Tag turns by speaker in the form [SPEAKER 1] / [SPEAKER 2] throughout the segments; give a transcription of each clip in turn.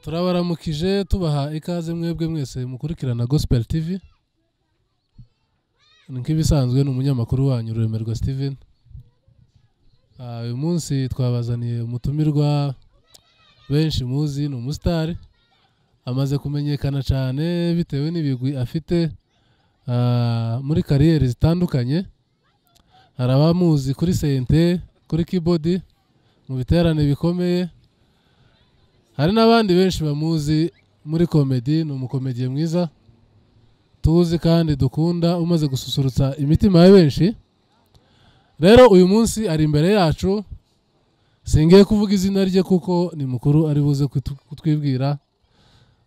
[SPEAKER 1] turabaramukije tubaha ikaze mwebwe mwese mukurikirana gospel tv ni nk'ibisanzwe ni umunyamakuru wanyu ruremerwa steven Ah, uyu munsi twabazaniye umutumirwa benshi muzi ni umusitari amaze kumenyekana cyane bitewe n'ibigwi afite ah, muri kariyeri zitandukanye hari abamuzi kuri sente kuri kibodi mu biterane bikomeye hari n'abandi benshi bamuzi muri komedi ni umukomediye mwiza tuzi kandi dukunda umaze gususurutsa imitima ya benshi rero uyu munsi ari imbere yacu singiye kuvuga izina rye kuko ni mukuru ari buze kutu- kutwibwira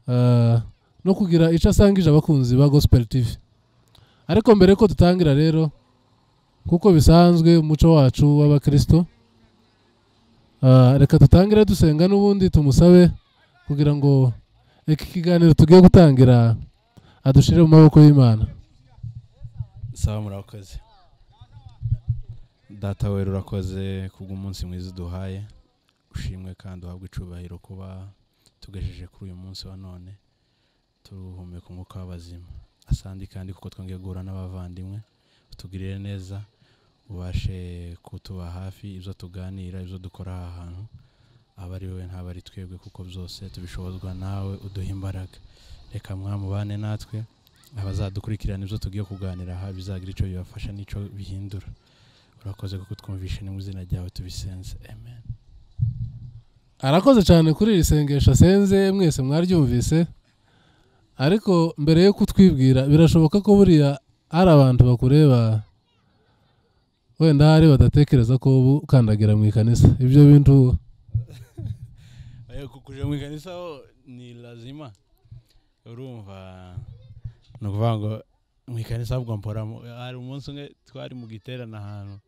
[SPEAKER 1] eh, no kugira icyo asangije abakunzi ba gospel tv ariko mbere ko dutangira rero kuko bisanzwe umuco wacu w'abakristo Ah, reka dutangire dusenga n'ubundi tumusabe kugira ngo iki kiganiro tugiye gutangira adushire mu maboko y'imana
[SPEAKER 2] sawa murakoze data wera urakoze kubw'umunsi mwiza uduhaye ushimwe kandi uhabwe icubahiro kuba tugejeje kuri uyu munsi wa none tuhumeka umwuka w'abazima asandi kandi kuko twongeye guhura n'abavandimwe utugirire neza ubashe kutuba hafi ibyo tuganira ibyo dukora aha hantu aba ari wowe ntabwo ari twebwe kuko byose tubishobozwa nawe uduha imbaraga reka mwamubane natwe abazadukurikirana ibyo tugiye kuganira aha bizagira icyo bibafasha n'icyo bihindura urakoze kuko twumvishe ni mu izina ryawe tubisenze amen
[SPEAKER 1] arakoze cyane kuri iri sengesho asenze mwese mwaryumvise ariko mbere yo kutwibwira birashoboka ko buriya hari abantu bakureba wenda hari badatekereza ko ubu ukandagira mu ikanisa ibyo bintu
[SPEAKER 2] kuje mu ikanisa ho ni lazima urumva ni ukuvuga ngo mu ikanisa ahubwo mpora mu- hari umunsi umwe twari mu giterane ahantu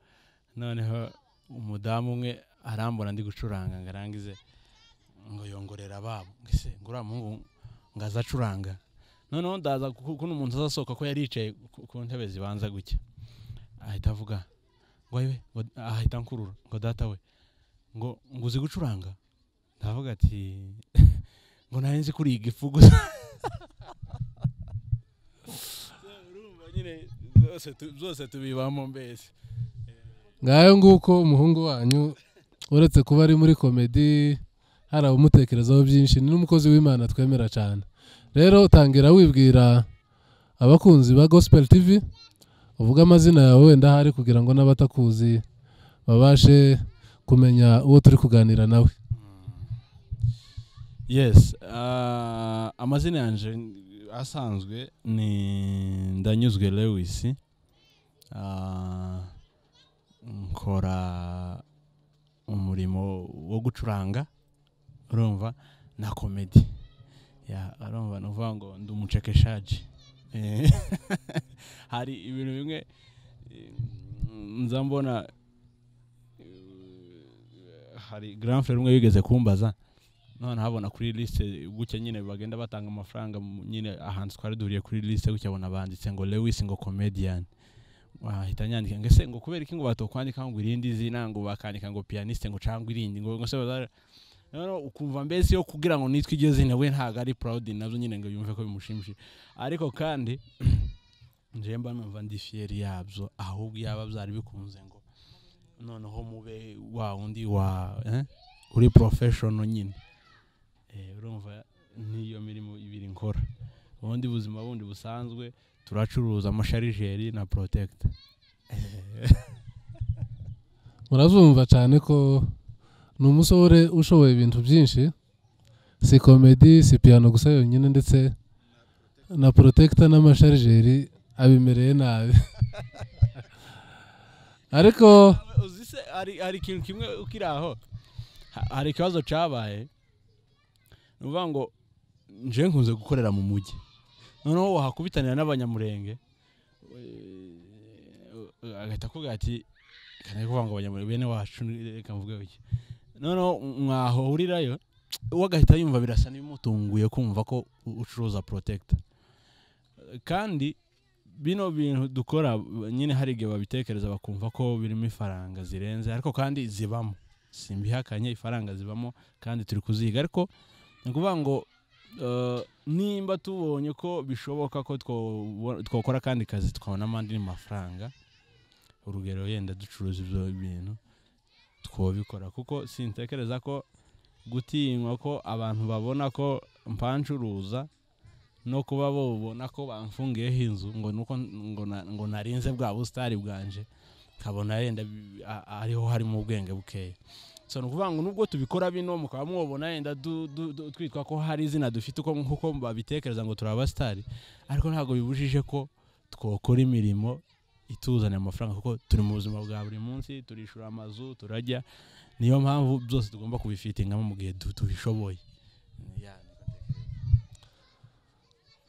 [SPEAKER 2] noneho umudamu umwe arambona ndi gucuranga ngo arangize ngo yongorera ababo ngo ese ngo uriya muhungu ngo aze acuranga noneho ndaza ku- kuno umuntu azasohoka ko yari yicaye ku- ku ntebe zibanza gutya ahita avuga ngo ayiwe ngo ahita ankurura ngo data we ngo ngo uzi gucuranga ndavuga ati ngo nari nzi kuri iyi gifu gusa urumva nyine byose tu- byose tubibamo mbese
[SPEAKER 1] ngayo nguko umuhungu wanyu uretse kuba ari muri komedi hari abumutekerezaho byinshi ni n'umukozi w'imana twemera cyane rero utangira wibwira abakunzi ba gospel tv uvuga amazina yawe wenda hari kugira ngo n'abatakuzi babashe kumenya uwo turi kuganira nawe
[SPEAKER 2] yes ah, amazina yanje n- asanzwe ni ndanyuzwe lewis Ah, nkora umurimo wo gucuranga urumva na komedi ya urumva ni ukuvuga ngo ndi umucekeshaji Eh, hari ibintu bimwe eh, nza mbona eh, hari granfe rumwe wigeze kumbaza none habona kuri liste gutya nyine bagenda batanga amafaranga mu- nyine ahantu twari duhuriye kuri liste gutya abona banditse ngo lewis ngo comedian wahita nyandika ngo ese ngo kubera iki ngo batokwandika ngo irindi zina ngo bakandika ngo pianiste ngo cyangwa irindi ngo ngo se baza- noneho ukumva mbese yo kugira ngo nitwe iryo zina we ntabwo ari proud nabyo nyine ngo yumve ko bimushimishije ariko kandi nje mba numva ndi fiyeri yabyo ahubwo yaba byari bikunze ngo noneho mube wa wundi wa eh, uri professional nyine Eh, urumva niyo mirimo ibiri nkora ubundi buzima bundi busanzwe turacuruza amasharijeri na protect
[SPEAKER 1] murazumva cyane ko ni umusore ushoboye ibintu byinshi si komedi si piyano gusa yonyine ndetse na porotekita n'amasharijeri abimereye nabi ariko
[SPEAKER 2] uzi se hari hari ikintu kimwe ukiri aho Ha- hari ikibazo cyabaye ni ukuvuga ngo nje nkunze gukorera mu mujyi noneho wahakubitanira n'abanyamurenge eh, agahita akubwira ati kandi kuvuga ngo abanyamurenge bene wacu ni- reka mvuge iki noneho mwahurirayo uwo agahita yumva birasa n'ibimutunguye kumva ko u- ucuruza protect kandi bino bintu dukora nyine hari igihe babitekereza bakumva ko birimo ifaranga zirenze ariko kandi zibamo simbihakanye ifaranga zibamo kandi turi kuziga ariko ni ukuvuga ngo eh, nimba tubonye ko bishoboka ko twobo- twakora akandi kazi tukabonamo andi mafaranga urugero yenda ducuruza ibyo bintu twabikora kuko sintekereza ko gutinywa ko abantu babona ko mpancuruza no kuba babona ko bamfungiyeho inzu ngo nuko ngo na- ngo narinze bwa busitari bwanje nkabona yenda bi- a- ariho harimo ubwenge bukeya so ni ukuvuga ngo nubwo tubikora bino mukaba mwabona yenda du- du- du- twitwa ko hari izina dufite uko nkuko babitekereza ngo turi abasitari ariko ntabwo bibujije ko twakora imirimo ituzanira amafaranga kuko turi mu buzima bwa buri munsi turishura amazu turajya niyo mpamvu byose tugomba kubifitingamo mu gihe du- tubishoboye Yeah.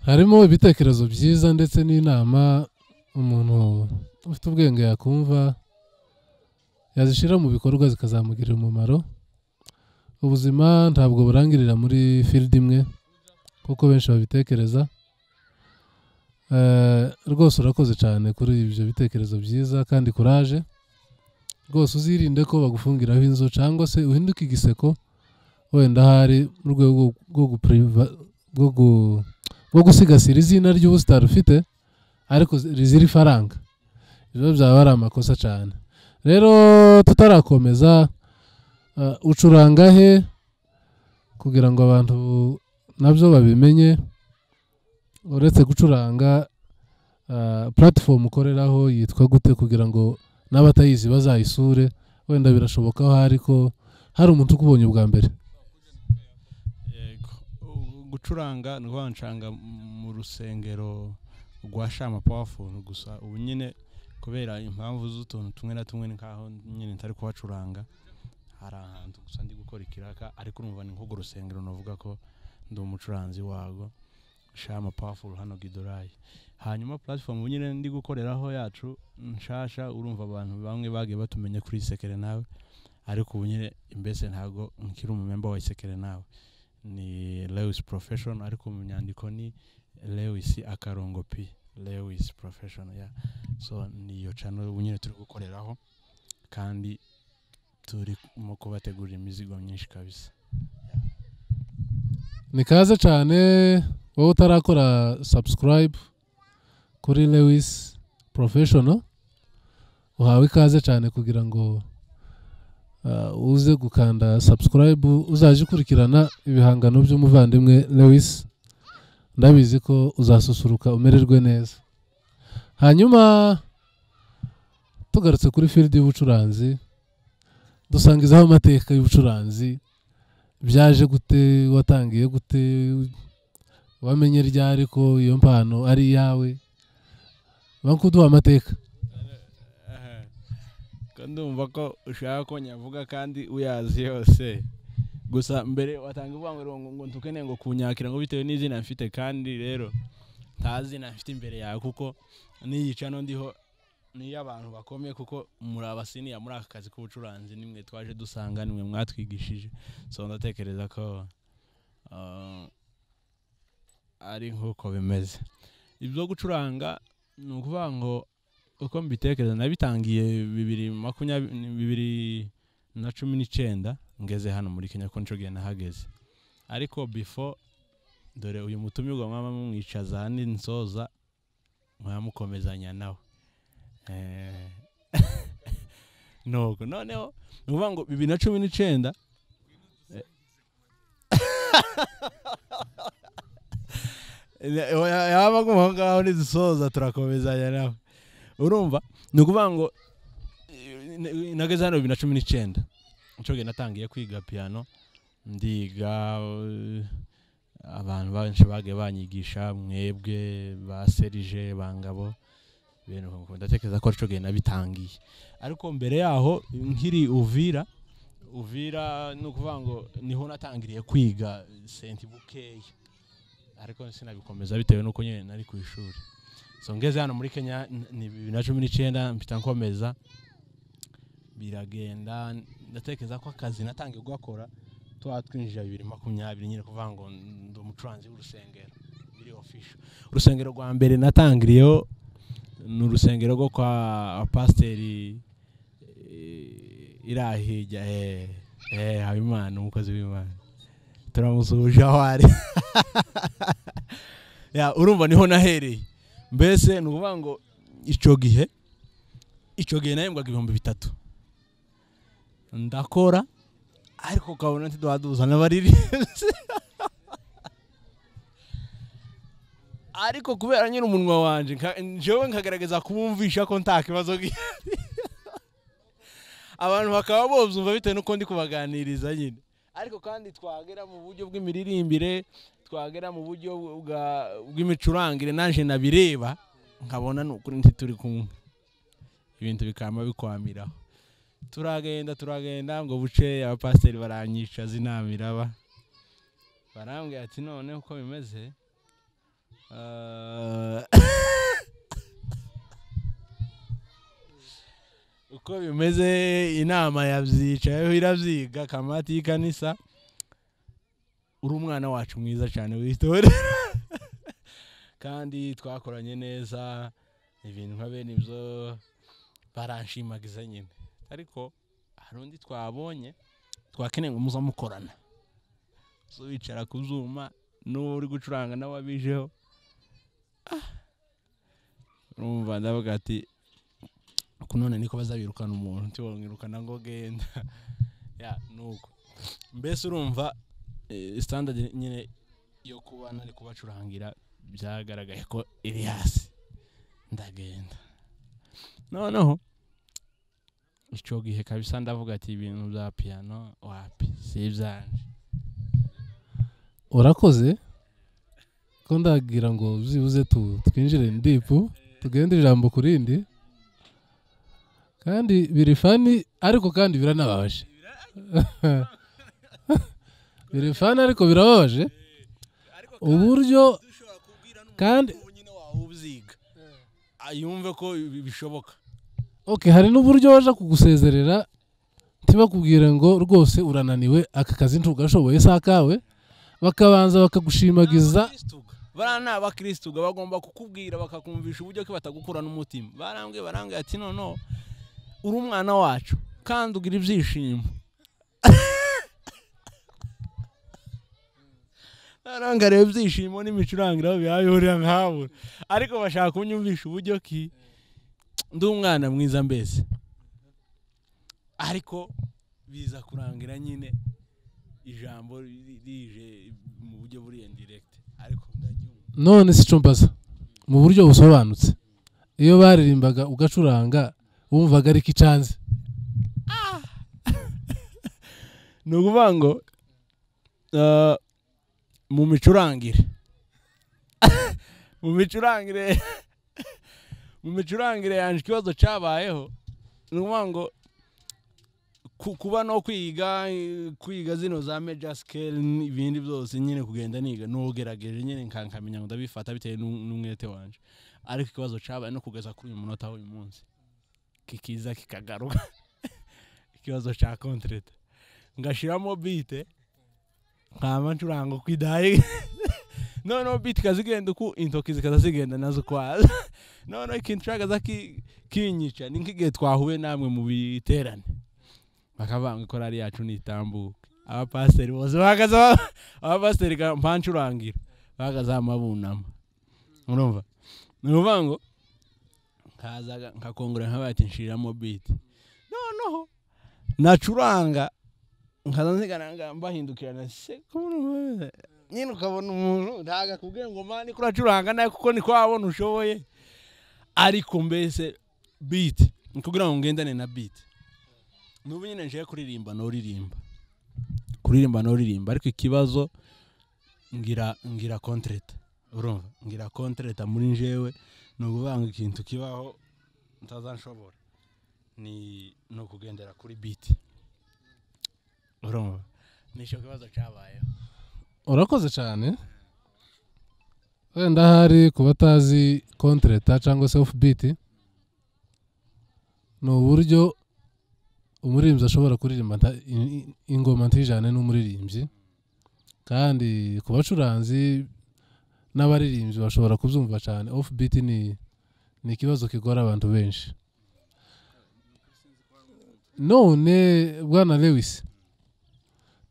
[SPEAKER 1] harimo ibitekerezo byiza ndetse n'inama umuntu ufite ubwenge yakumva yazishyira mu bikorwa zikazamugirira umumaro ubuzima ntabwo burangirira muri field imwe kuko benshi babitekereza Eh, rwose urakoze cyane kuri ibyo bitekerezo byiza kandi kuraje rwose uzirinde ko bagufungiraho inzu cyangwa se uhinduke igiseko wenda ahari mu rwego rwo gupuriva rwo gu bwo gusigasira izina ry'ubusitari ufite ariko rizira ifaranga ibyo byaba ari amakosa cyane rero tutarakomeza eh, ucuranga he kugira ngo abantu nabyo babimenye uretse gucuranga eh, platform ukoreraho yitwa gute kugira ngo n'abatayizi bazayisure wenda birashoboka aho hari ko hari umuntu ukubonye ubwa mbere
[SPEAKER 2] yego U- gucuranga ni ukuvuga ncanga mu rusengero rwa shama powerful gusa ubu nyine kubera impamvu z'utuntu tumwe na tumwe ni nkaho nyine ntari kuhacuranga hari ahantu gusa ndi gukora ikiraka ariko urumva ni nk'urwo rusengero navuga ko ndi umucuranzi warwo shama powerful hano gidorayi hanyuma platform ubu nyine ndi gukoreraho yacu nshasha urumva abantu bamwe bagiye batumenya kuri isekere nawe ariko ubu nyine mbese ntabwo nkiri umumemba wa isekere nawe ni lewis profession ariko mu nyandiko ni lewis akarongo p lewis profession yeah. so niyo cano ubu nyine turi gukoreraho kandi turimo kubategurira imizigo myinshi kabisa
[SPEAKER 1] ni kaze cyane wowe utarakora subscribe kuri lewis professional uhawe ikaze cyane kugira ngo uh, uze gukanda subscribe uzajya ukurikirana ibihangano by'umuvandimwe lewis ndabizi ko uzasusuruka umererwe neza hanyuma tugarutse kuri field y'ubucuranzi dusangizaho amateka y'ubucuranzi byaje gute watangiye gute wamenye ryari ko iyo mpano ari iyawe bankuduha amateka
[SPEAKER 2] ko ndumva ko ushaka ko nyavuga kandi uyazi yose gusa mbere watanga ivanguriro ngo ngo ntukeneye ngo kunyakira ngo bitewe n'izina mfite kandi rero nta zina mfite imbere yawe kuko n'iyi cano ndiho niyo abantu bakomeye kuko muri abasiniya muri aka kazi k'ubucuranzi nimwe twaje dusanga nimwe mwatwigishije so ndatekereza ko ah, ari nk'uko bimeze ibyo gucuranga ni ukuvuga ngo uko mbitekereza nabitangiye bibiri makumyabiri bibiri na cumi n'icyenda ngeze hano muri kenya ko nshoboye nahageze ariko before dore uyu mutumirwa mwaba mumwicaza ahandi nsoza mwamukomezanya nawe Eh, nuko noneho ni ukuvuga ngo bibiri na cumi n'icyenda eh, yaba aguma aho ngaho nidusoza turakomezanya nawe urumva ni ukuvuga ngo eh, n- nageze hano bibiri na cumi n'icyenda nshoboye natangiye kwiga piano ndiga eh, abantu benshi bagiye banyigisha mwebwe ba serije bangabo ibintu nka uko. ndatekereza ko nshoboye nabitangiye ariko mbere yaho nkiri uvira uvira ni ukuvuga ngo niho natangiriye kwiga senti bukeya ariko sinabikomeza bitewe n'uko nyine nari ku ishuri so ngeze hano muri kenya n- ni bibiri na cumi n'icyenda mpita nkomeza biragenda ndatekereza ko akazi natangiye gukora tuba twinjira bibiri makumyabiri nyine kuvuga ngo ndi umucuranzi w'urusengero biri ofisho urusengero rwa mbere natangiriyeho ni urusengero rwo kwa pasiteri eh, irahijya eh, eh, habimana umukozi w'imana turamusuhuje aho ari Ya, urumva niho nahereye mbese ni ukuvuga ngo icyo gihe icyo gihe nahembwaga ibihumbi bitatu ndakora ariko ukabona ntiduha duzana abaririmbyi ariko kubera nyine umunwa wanjye nka- njyewe nkagaragaza kubumvisha ko nta kibazo gihari abantu bakaba bumva bitewe n'uko ndi kubaganiriza nyine ariko kandi twagera mu buryo bw'imiririmbire twagera mu buryo bwa- bw'imicurangire naje nabireba nkabona ni ukuri nti turi kumwe ibintu bikaba bikwamiraho turagenda turagenda ngo buce abapasiteri baranyicaza inama iraba barambwira ati none uko bimeze eh, uko bimeze inama yabyicayeho irabyiga kamati y'ikanisa uri umwana wacu mwiza cyane w'itora kandi twakoranye neza ibintu nka bene ibyo baranshimagiza nyine ariko hari undi twabonye twakeneye ngo muza mukorana zo wicara ku zuma n'uwo uri gucuranga nawe abijeho Ah! urumva ndavuga ati uku none niko bazabirukana umuntu ntibamwirukana ngo genda ya nuko mbese urumva eh, standard nyine yo kuba nari kubacurangira byagaragaye ko iri hasi ndagenda noneho icyo gihe kabisa ndavuga ati ibintu bya piyano wapi si ibyanje
[SPEAKER 1] urakoze ko ndagira ngo byibuze tu- twinjire ndipu tugende ijambo ku rindi kandi biri fani ariko kandi biranababaje biri fani ariko birababaje uburyo kandi
[SPEAKER 2] nyine wawubyiga yumve ko bi- bishoboka
[SPEAKER 1] okay hari n'uburyo baje kugusezerera ntibakubwire ngo rwose urananiwe aka kazi ntugashoboye si akawe bakabanza bakagushimagiza
[SPEAKER 2] Abakristuga. bariya ni abakirisitu bagomba kukubwira bakakumvisha uburyo ko batagukura n'umutima barambwiye barambwiye ati noneho uri umwana wacu kandi ugira ibyishimo barambwira rero ibyishimo n'imicurangire aho bihahurira nkabo ariko bashaka kunyumvisha uburyo ki ndi umwana mwiza mbese ariko biza kurangira nyine ijambo ri- rije mu buryo buri indirekite ariko ndaryumva
[SPEAKER 1] none si combaza mu buryo busobanutse iyo baririmbaga ugacuranga wumvaga ariko icanze
[SPEAKER 2] ni ukuvuga ngo eh, mu micurangire mu micurangire mu micurangire yanjye ikibazo cyabayeho ni ukuvuga ngo ku- kuba no kwiga eh, kwiga zino za major scale n'ibindi byose nyine kugenda niga n'ugerageje nyine nka- nkamenya ngo ndabifata bitewe n'u- n'umwete wanjye ariko ikibazo cyabaye no kugeza kuri uyu munota w'uyu munsi kikiza kikagaruka ikibazo cya kontrete ngashiramo bite nkaba ncuranga uko idaye noneho bite ikazigenda uku intoki zikaza zigenda nazo ukwazo noneho ikintu cagaza kinyica ni nk'igihe twahuye namwe mu biterane bakavanga ikorari yacu nitambuka abapasiteri bose bahagaze ba- abapasiteri ga- mpancurangira bahagaze hama bunama urumva ni ukuvuga ngo nkazaga nkakongorera nkabaye ati nshiriramo bite noneho nacuranga nkaza nzigaranga mbahindukirana se kubona umuntu- nyine ukabona umuntu ntago akubwiye ngo mani kuracuranga nawe kuko niko wabona ushoboye ariko mbese biti ni kugira ngo ngendane na biti n'ubu nyine nje kuririmba n'uririmba kuririmba n'uririmba ariko ikibazo ngira ngira kontreta urumva ngira kontreta muri njyewe ni ukuvuga ngo ikintu kibaho ntazanshobora ni ni ukugendera kuri biti urumva nicyo kibazo cyabayeho
[SPEAKER 1] urakoze cyane wenda hari ku batazi kontreta cyangwa se offbeat ni uburyo umuririmbyi ashobora kuririmba nta- i- i- ingoma ntijyane n'umuririmbyi kandi ku bacuranzi n'abaririmbyi bashobora kubyumva cyane offbeat ni ni ikibazo kigora abantu benshi none bwana lewis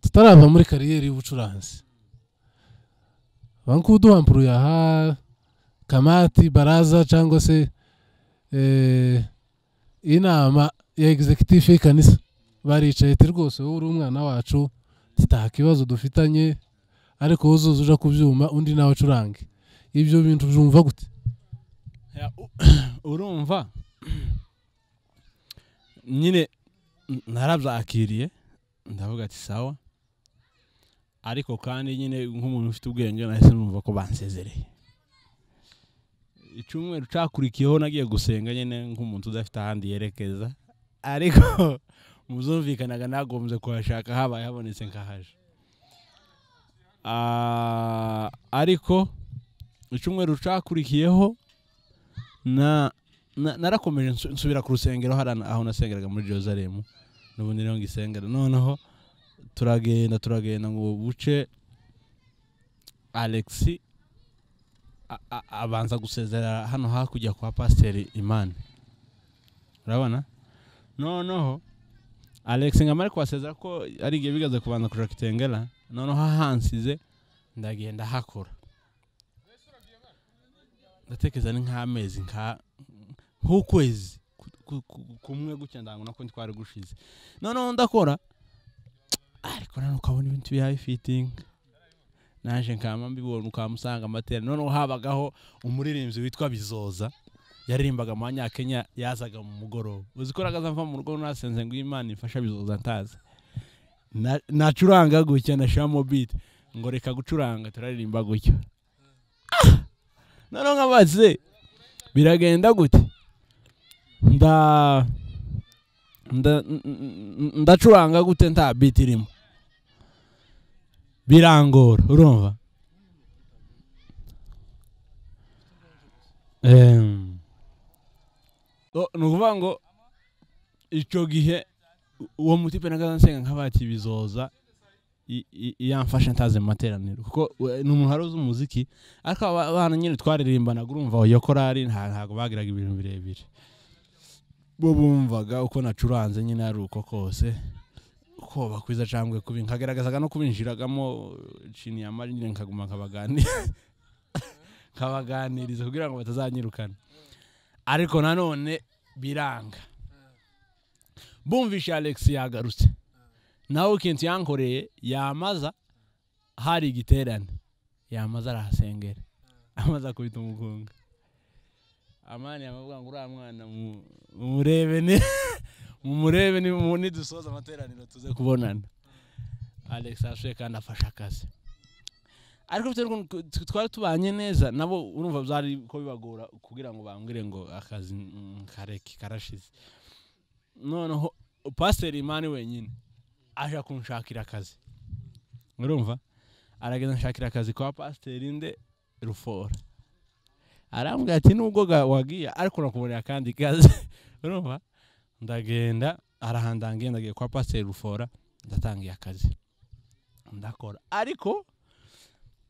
[SPEAKER 1] tutarava muri kariyeri y'ubucuranzi bankuduha yaha kamati baraza cyangwa se eh, inama ya executive y'ikanisa baricaye ati rwose wowe uri umwana wacu tutaha kibazo dufitanye ariko wuzuza uja kubyuma undi nawe acurange ibyo bintu byumva gute
[SPEAKER 2] Ya, u- urumva nyine n- narabyakiriye ndavuga ati sawa ariko kandi nyine nk'umuntu ufite ubwenge nahise numva ko bansezereye icyumweru cyakurikiyeho nagiye gusenga nyine nk'umuntu udafite ahandi yerekeza ariko mu zumvikanaga nagombye kuhashaka habaye habonetse nkahaje Ah, ariko icyumweru cyakurikiyeho na na- narakomeje nsu- nsubira ku rusengero hari ana- aho nasengeraga muri jerusalemu n'ubundi niho ngisengera noneho turagenda turagenda ngo buce alex a- a- abanza gusezerera hano hakurya kwa pasiteri imana urabona noneho alex nkamara kuhasezera ko ari igihe bigaze kubanza kuja kitengera noneho ahansize ndagenda hakora ndatekereza ni nk'amezi nka nk'ukwezi ku- ku- kumwe gutya ndango nako twari gushize noneho ndakora ariko nanone ukabona ibintu bihaye fitinga naje nkama mbibona ukamusanga amatera noneho habagaho umuririmbyi witwa bizoza yaririmbaga mu banyakenya yazaga mu mugoroba uzi ko nagaza mva mu rugo nasenze ngo imana ifasha bizoza ntazi Na- nacuranga gutya nashiramo biti ngo reka gucuranga turaririmba gutya Ah! noneho nkabaze biragenda gute nda nda n- n- ndacuranga gute nta biti irimo birangora urumva Em, o- ni ukuvuga ngo icyo gihe u- uwo mutipe nagaza nsenga nk'abati bizoza i- i- yamfashe ntazi mu materaniro kuko we- ni umuntu wari uzi umuziki ariko aba bana nyine twaririmbanaga urumva iyo korari nta- ntabwo bagiraga ibintu birebire bo bumvaga uko nacuranze nyine ari uko kose ko bakwiza cyangwa kubi nkagaragazaga no kubinjiragamo chini ya mari nyine nkaguma nkabaganira nkabaganiriza kugira ngo batazanyirukana ariko nanone biranga bumvishe alex yagarutse nawe ikintu yankoreye yamaza hari igiterane yamaze arahasengera amaze akubita umugonga amani yamavuga ngo uriya mwana mu- mumurebe ni mumurebe ni- mu- nidusoza amateraniro tuze kubonana alex ashoye kandi afashe akazi ariko bitewe n'ukuntu tu- twari tubanye neza nabo urumva byari ko bibagora kugira ngo bambwire ngo akazi mm, kareke karashize noneho pasiteri imani wenyine aje kunshakira akazi urumva aragenda nshakira akazi kwa pasiteri nde rufora arambwira ati nubwo ga- wagiye ariko nakubonera akandi kazi urumva ndagenda arahandangiye ndagiye kwa pasiteri rufora ndatangiye akazi ndakora ariko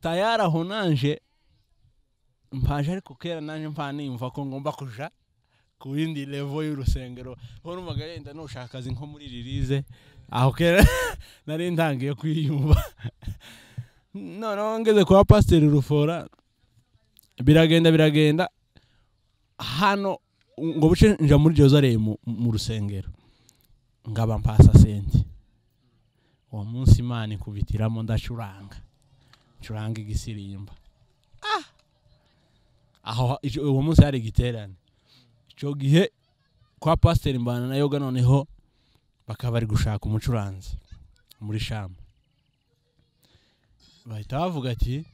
[SPEAKER 2] tayari aho nanje mpaje ariko kera nanje mpa nimva ko ngomba kuja ku yindi levo y'urusengero aho numvaga yenda nushaka akazi nko muri ririze aho kera nari ntangiye kwiyumva noneho ngeze kwa pasiteri rufora biragenda biragenda hano ngo buce nja muri jerusalemu mu rusengero ngaba mpasa sente uwo munsi imana ikubitiramo ndacuranga ncuranga igisirimba Ah! aho ico- uwo munsi hari igiterane icyo gihe kwa pasiteri mbana na yoga noneho bakaba bari gushaka umucuranzi muri shamu bahita bavuga ati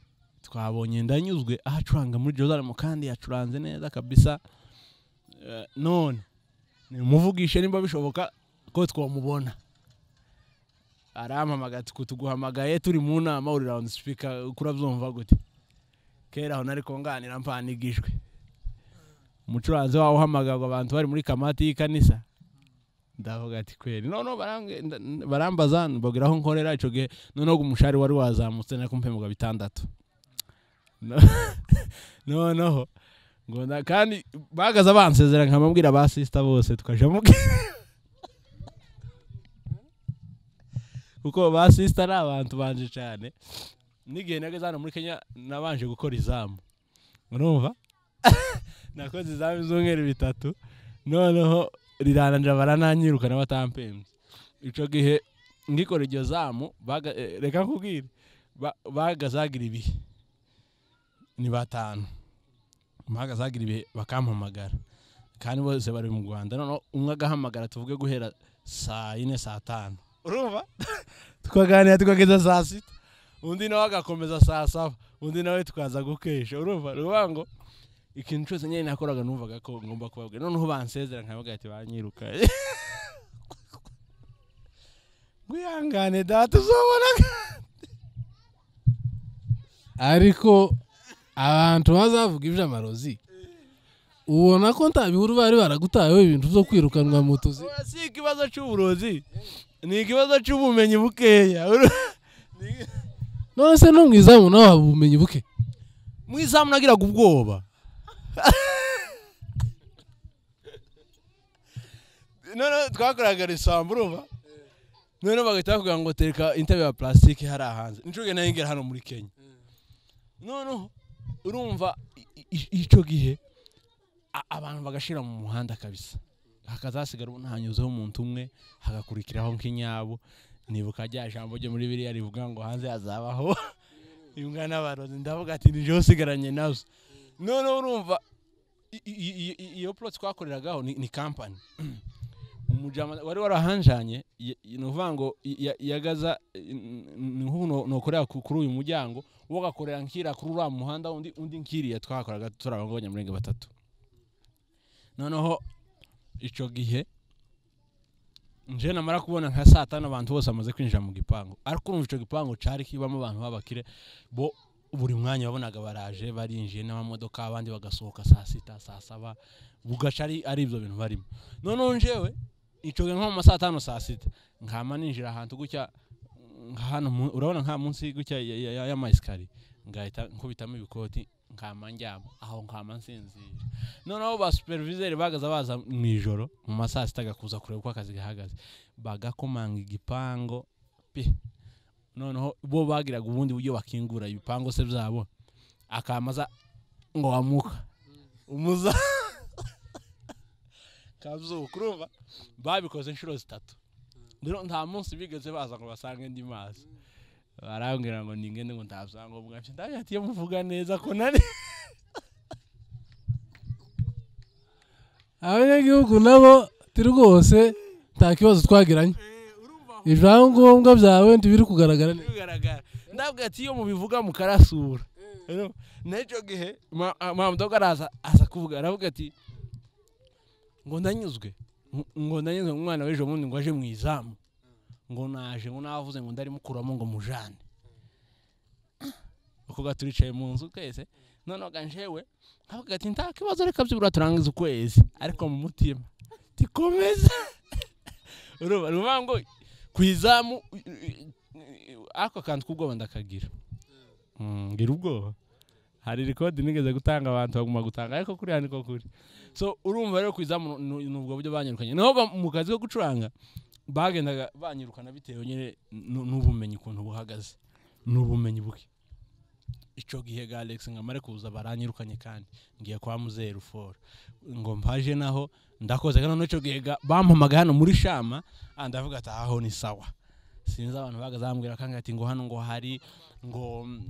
[SPEAKER 2] twabonye ndanyuzwe aho acuranga muri jerusalemu kandi yacuranze neza kabisa Eh, none nimuvugishe nimba bishoboka ko twamubona arampamaga ati kutuguhamagaye turi mu nama uri rawundi sipika kurabyumva gute kera aho nari kunganira mpana igijwi umucuranzi wawe uhamagarwa abantu bari muri kamati y'ikanisa ndavuga ati kweri noneho barambwe- nda- nda- barambaza mbabwira aho nkorera icyo gihe noneho umushahara wari wazamutse nako mpemurwa bitandatu No- noneho ngo nda- kandi bahagaze bansezera nkamabwira ba sisita bose tukaja mubwira kuko ba sisita ari abantu banje cyane n'igihe nageze hano muri kenya nabanje gukora izamu urumva nakoze izamu z'umweru bitatu noneho rirananira barananyirukana batampembye icyo gihe ngikora iryo zamu baga- eh, reka nkubwire ba- bagazagira ibihe ni batanu bagazagira ibihe bakampamagara kandi bose bari mu rwanda noneho umwe agahamagara tuvuge guhera saa yine saa tanu urumva tukaganira tukageza saa sita undi nawe agakomeza saa saba undi nawe tukaza gukesha urumva ruvuga ngo ikintu cyose nyine nakoraga numvaga ko ngomba kubabwira noneho bansezera nkabaga ati banyiruka wihangane data uzobona
[SPEAKER 1] ariko abantu bazavuga iby'amarozi ubona ko nta bihuru bari baragutayeho ibintu byo kwirukanwa mu tuzi
[SPEAKER 2] Oya, si ikibazo cy'uburozi ni ikibazo cy'ubumenyi bukeya Uru- Ni-
[SPEAKER 1] none se no mu izamu nawe haba ubumenyi buke
[SPEAKER 2] mu izamu nagiraga ubwoba none twakoraga risambu urumva none bagahita bakubwira ngo tereka intebe ya plastique hariya hanze inshuro nayo ngera hano muri kenya noneho urumva i- i- icyo gihe a- abantu bagashira mu muhanda kabisa hakazasigara ubu ntanyuzeho umuntu umwe hagakurikiraho nk'inyabo nibuka rya jambo ryo muri biriya rivuga ngo hanze hazabaho imbwa n'abarozi ndavuga ati nijeho usigaranye nazo noneho urumva i- i- i- i- iyo plot twakoreragaho ni ni kampani umujama wari warahanjanye ye- ni ukuvuga ngo ya- ya- yagaza eh, n- n- ni nk'ubu no- nokorera ku- kuri uyu muryango uwo agakorera nkira kuri uriya muhanda undi undi nkiriya twakoraga turi abantu b'abanyamurenge batatu noneho icyo gihe nje namara kubona nka saa tanu abantu bose bamaze kwinjira mu gipangu ariko urumva icyo gipangu cyari kibamo abantu b'abakire bo buri mwanya wabonaga baraje barinjiye n'amamodoka abandi bagasohoka saa sita saa saba bugaca ari ari ibyo bintu barimo noneho njewe icyo gihe nko mu ma saa tanu saa sita nkama ninjira ahantu gutya nka hano mu- urabona nka munsi gutya ya- ya- ya- y'amayesikariye ngahita nkubitamo ibikoti nkama ndyama aho nkama nsinzira noneho ba superviseri bagaza baza mu ijoro mu ma saa sita agakuza kureba uko akazi gahagaze bagakomanga igipango pe noneho bo bagiraga ubundi buryo bakingura ibipango se byabo akamaza ngo wamuka umuza kazuka urumva babikoze inshuro zitatu rero nta munsi bigeze baza ngo basange ndi mazi barambwira ngo ningende ngo nta byangombwa mfite ndavuga ati iyo muvuga neza ko nari
[SPEAKER 1] abanyagihugu nabo ti rwose nta kibazo twagiranye ibyangombwa byawe ntibiri kugaragara neza
[SPEAKER 2] bigaragara ndavuga ati iyo mubivuga mukarasura rero n'icyo gihe mamudoga araza aza kuvuga aravuga ati ngo ndanyuzwe ngo- ngo ndanyuzwe ngo umwana w'ejo bundi ngo aje mu izamu ngo naje ngo navuze ngo ndarimukuramo ngo mujane uko ga turicaye mu nzu twese noneho ga njewe nkavuga ati nta kibazo reka byibura turangiza ukwezi ariko mu mutima tikomeza urumva ni ukuvuga ngo ku izamu ako kantu k'ubwoba ndakagira Mm, ngira ubwoba hari rikodi nigeze gutanga abantu baguma gutanga ariko kuriya niko kuri so urumva rero ku izamu ni ni ubwo buryo banyirukanye naho ba- mu kazi ko gucuranga bagendaga banyirukana bitewe nyine n- n'ubumenyi ukuntu buhagaze n'ubumenyi buke icyo gihe ga alex nkamare kuza baranyirukanye kandi ngiye kwa muzeru foro ngo mpaje naho ndakoze kandi noneho icyo gihe ga- bampamaga hano muri shama ah, ndavuga ati aho ni sawa sinzi abantu bagaze bambwira kandi ati ngo hano ngo hari ngo mm,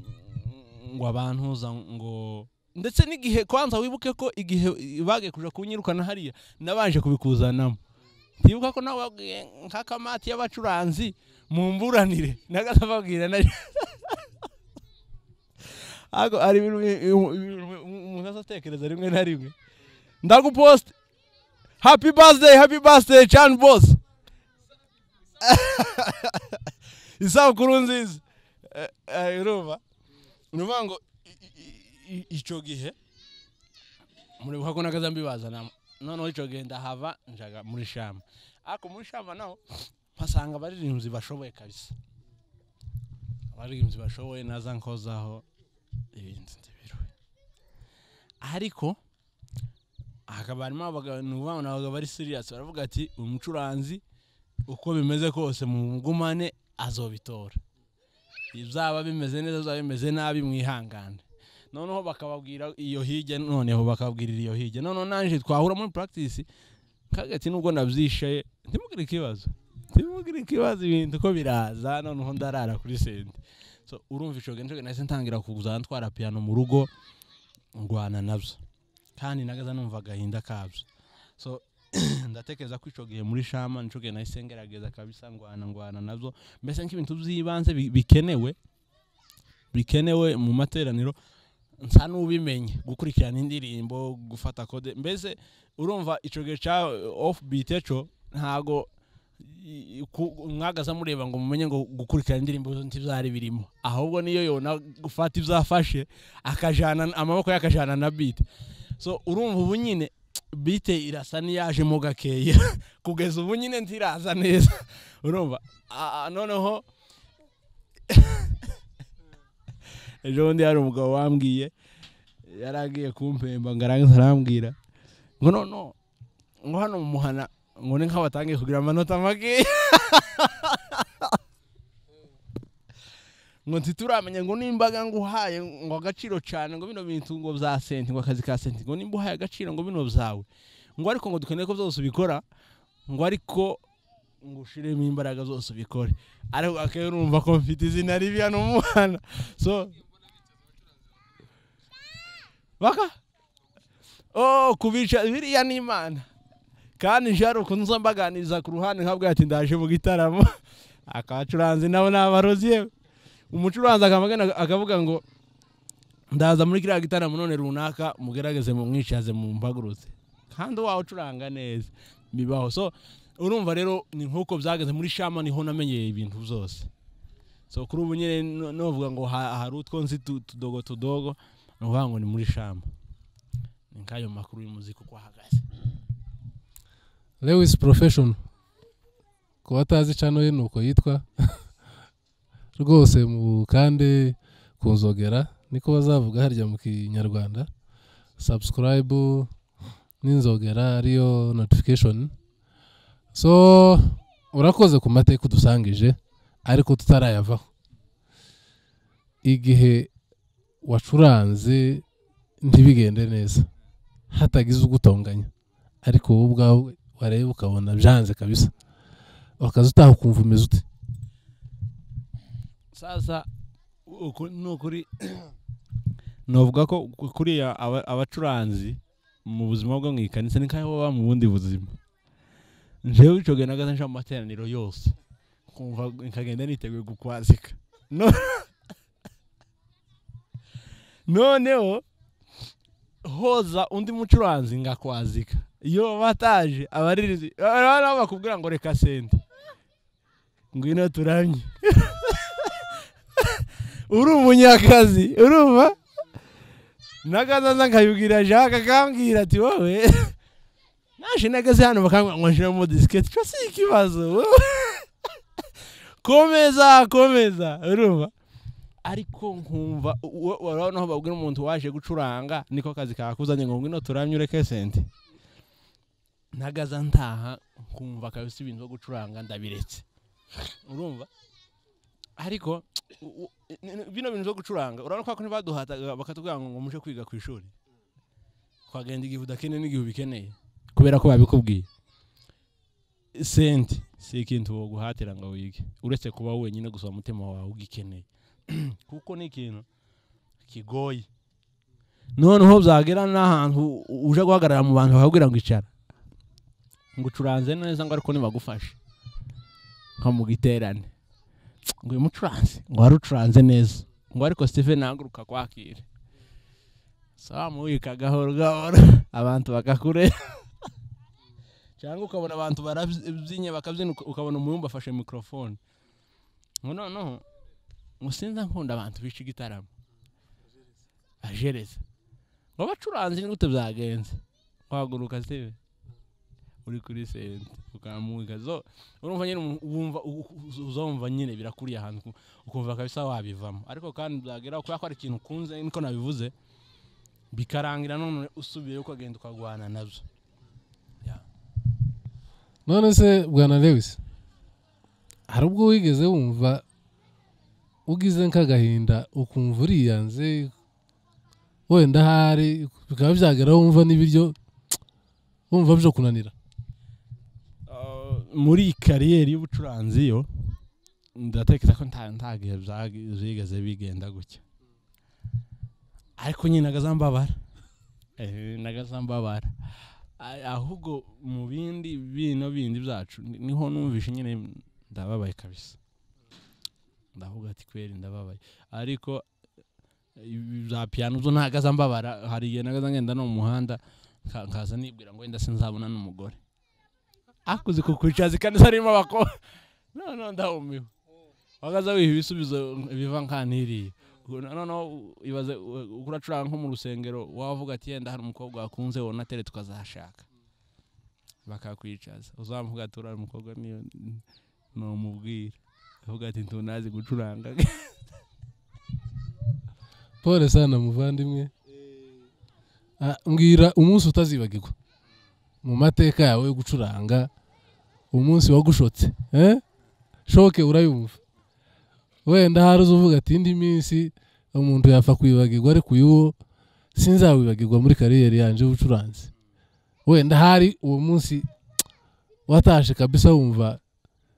[SPEAKER 2] ngo abantuza ngo ndetse n'igihe kwanza wibuke ko igihe bagiye kuja kunyirukana hariya nabanje kubikuzanamo ntibuka ko nawe wabwiye nk'akamati y'abacuranzi mumburanire nagasababwira na Ariko hari ibintu bi- bi- bi- umuntu azatekereza rimwe na rimwe ndaguposte happy birthday happy birthday chan boss isabukuru nziza Eh, eh, urumva ni ukuvuga ngo i- i- i- icyo gihe muribuka ko nagaza mbibazana noneho icyo gihe ndahava njaga muri shama ariko muri shama naho mpasanga abaririmbyi bashoboye kabisa abaririmbyi bashoboye naza nkozaho ibintu ntibiriwe ariko hakaba harimo abagabo ni ukuvuga ngo ni abagabo bari siriyasi baravuga ati uyu mucuranzi uko bimeze kose mugumane azobitora bizaba bimeze neza bizaba bimeze nabi mwihangane noneho bakababwira iyo hirya noneho bakababwirira iyo hirya noneho nanjye twahura muri practice kagati nubwo nabyishaye ntimugire ikibazo ntimugire ikibazo ibintu ko biraza noneho ndarara kuri sente so urumva icyo genda nahise ntangira kuza ntwara piyano mu rugo ngwana nabyo kandi nagaza numva agahinda kabyo so ndatekereza ko icyo gihe muri shama nicyo gihe nahise ngerageza kabisa ngwana ngwana nabyo mbese nk'ibintu by'ibanze bi- bikenewe bikenewe mu materaniro nsa n'ubimenye gukurikirana indirimbo gufata kode mbese urumva icyo gihe cya ofu biti cyo ntago i- i- ku- mwagaza mureba ngo mumenye ngo gukurikirana indirimbo ntibyari birimo ahubwo niyo yona gufata ibyo afashe akajana amaboko ye akajana na biti so urumva ubu nyine bite irasa n'iyajemo gakeya kugeza ubu nyine ntiraza neza urumva Ah, ah, noneho ejo bundi hari umugabo wambwiye yari agiye kumpemba ngo arangiza arambwira ngo no no ngo hano mu muhana ngo ni nk'aho batangiye kugira amanota makeya ngo ntituramenya ngo nimbaga ngo uhaye ngo agaciro cyane ngo bino bintu ngo bya senti ngo akazi ka senti ngo nimba uhaye agaciro ngo bino byawe ngo ariko ngo dukeneye ko byose ubikora ngo ariko ngo ushiremo imbaraga zose ubikore ariko akeneye urumva ko mfite izina ribi hano mu muhanda so baka oh kubica biriya ni imana kandi njyari ukuntu nza mbaganiriza ku ruhande nkabwo ati ndaje mu gitaramo akacuranzi nabo ni abarozi yewe umucuranzi akamagana akavuga ngo ndaza muri kiriya gitaramo none runaka mugerageze mumwicaze mumpagurutse kandi wawe ucuranga neza bibaho so urumva rero ni nk'uko byageze muri shama niho namenyeye ibintu byose so kuri ubu nyine no- novuga ngo ha- hari utwo nzi tu- tudogo tudogo ni ukuvuga ngo ni muri shama ni nk'ayo makuru y'umuziki uko ahagaze
[SPEAKER 1] lewis profession ku batazi cano ye ni uko yitwa rwose mu kandi ku nzogera niko bazavuga harya mu kinyarwanda subscribe n'inzogera ariyo notification so urakoze ku mateka udusangije ariko tutarayavaho igihe wacuranze ntibigende neza hatagize ugutonganya ariko wowe ubwawe wareba ukabona byanze kabisa wakaza utaha ukumva umeze ute
[SPEAKER 2] sasa uku ni ukuri novuga ko ku- kuriya aba- abacuranzi mu buzima bwo mu ikanisa ni nk'aho baba mu bundi buzima njewe icyo gihe nagaze nja mu materaniro yose kumva nkagenda niteguye gukwazika No- noneho hoza undi mucuranzi ngakwazika iyo bataje abaririzi noneho bakubwira ngo reka sente ngwino turamye uri umunyakazi urumva nagaza nza nkayubwira jacques akambwira ati wowe naje nagaze hano bakambwira ngo nshiremo disiketi cyo si ikibazo wowe." komeza komeza urumva ariko nkumva wo- urabona aho babwira umuntu waje gucuranga niko kazi kakuzanye ngo ngwino turamye ureke sente nagaza ntaha nkumva kabisa ibintu byo gucuranga ndabiretse urumva ariko u- u- n- bino bintu byo gucuranga urabona ko ntibaduhataga bakatubwira ngo ngo muje kwiga ku ishuri twagenda igihe udakeneye n'igihe ubikeneye kubera ko babikubwiye sente si ikintu woguhatira ngo wige uretse kuba wenyine gusa umutima wawe ugikeneye kuko ni ikintu kigoye noneho byagera n'ahantu u- uje guhagarara mu bantu bakakubwira ngo icara ngo ucuranze neza ngo ariko ntibagufashe nko mu giterane ngo uyu mucuranzi ngo wari ucuranze neza ngo ariko Steven nahaguruka kwakira samuyika gahoro gahoro abantu bakakureba cyangwa ukabona abantu barabyinnye bakabyina uka- ukabona umuyumba afashe mikorofone ngo noneho ngo sinza nkunda abantu bica igitaramo ajereza ngo abacuranzi ni gute byagenze wahaguruka Steven uri kuri sente ukamwika zo urumva nyine umuntu- wumva u- u- uzumva nyine birakuriye ahantu ku- ukumva kabisa wabivamo ariko kandi byagera kubera ko ari ikintu ukunze niko nabivuze bikarangira none usubiye ukagenda ukagwana nabyo
[SPEAKER 1] none se bwana lewis hari ubwo wigeze wumva ugize nk'agahinda ukumva uriyanze wenda ahari bikaba byagera wumva n'ibiryo wumva byo kunanira
[SPEAKER 2] Uh, muri iyi kariyeri y'ubucuranzi yo ndatekereza ko nta nta gihe byagi- byigeze bigenda gutya ariko nyine agazambabara nagazambabara ahubwo mu bindi bino bindi byacu ni- niho numvishe nyine ndababaye kabisa ndavuga ati kweri ndababaye ariko ibi bya piyano byo ntago azambabara hari igihe nagaza ngenda no mu muhanda nka- nkaza nibwira ngo wenda sinzabona n'umugore akuze kukucaza ikanisa ririmo abakobwa noneho ndahumiwe wagaza wiha ibisubizo biva nkantiriye noneho ibaze u- uko uracuranga nko mu rusengero wavuga ati yenda hari umukobwa wakunze wona atere tukazashaka bakakwicaza uzamuvuga ati uriya mukobwa niyo numubwira avuga ati ntunazi gucuranga
[SPEAKER 1] pole sana muvandimwe Ah, mbwira umunsi utazibagirwa mu mateka yawe yo gucuranga umunsi wagushotse eh? shoke urayumva wenda hari uvuga ati indi minsi umuntu yapfa kwibagirwa ariko uyu wo sinzawibagirwa muri kariyeri yanjye y'ubucuranzi wenda hari uwo munsi watashe kabisa wumva